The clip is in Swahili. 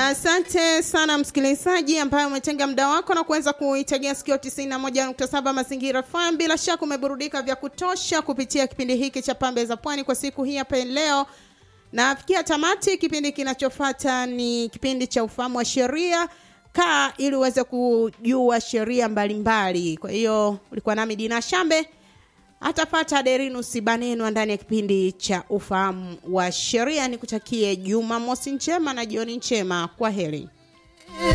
Asante sana msikilizaji ambaye umetenga muda wako na kuweza kuitegea sikio 91.7 Mazingira FM. Bila shaka umeburudika vya kutosha kupitia kipindi hiki cha Pambe za Pwani kwa siku hii hapa leo. Nafikia tamati. Kipindi kinachofuata ni kipindi cha ufahamu wa sheria. Kaa ili uweze kujua sheria mbalimbali. Kwa hiyo ulikuwa nami Dina Shambe, atapata Derinus Banenwa ndani ya kipindi cha ufahamu wa sheria. Nikutakie Jumamosi njema na jioni njema. Kwa heri.